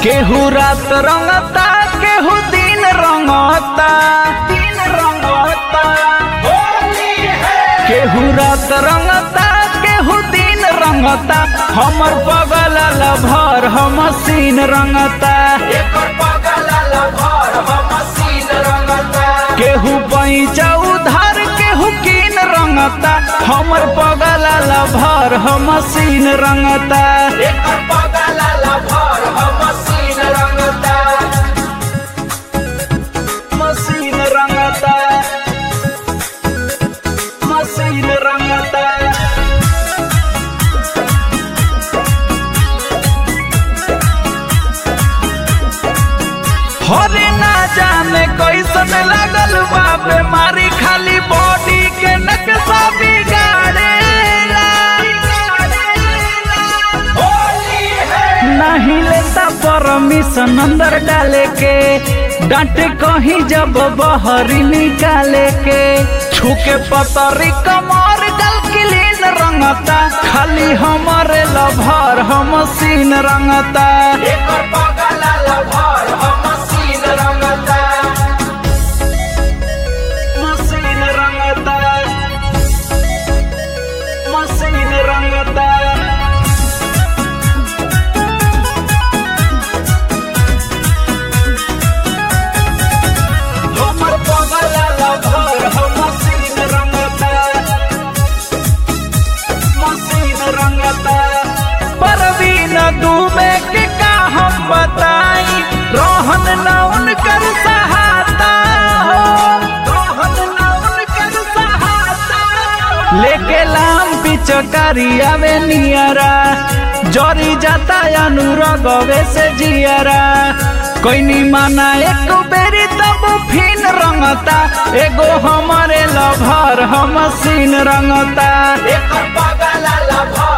केहू रात रंगता केहू दिन रंगता दिन रंगता केहू रात रंगता केहू दिन रंगता हमर बगल भर हम सीन रंगता केहू पैचा उधार केहू कीन रंगता हमर बगल भर हम सीन रंगता मसीन रंगता मसीन रंगता होरे ना जाने कैसन लागल बा बीमारी खाली बॉडी के नक्शा बिगाड़ेला नहीं लेता परमिशन अंदर डाले के डांटे कहीं जब बहरी निकाले के छुके पतरी कमर गल क्लीन रंगता खाली हमारे लभर हम सीन रंगता मसीन रंगता मसीन रंगता हमर बगल लभर हम मसीन रंगता मसीन रंगता परवीन डूबे के का हम बताई रोहन न उनकर सहाता हो रोहन न उनकर सहाता लेके लाम पिचकारी आवे नियरा जरी जाता अनुरगवे से जियरा कोई माना एक बेरी तब फिन रंगता एगो हमारे लभर हम सीन रंगता एकर बगल लभर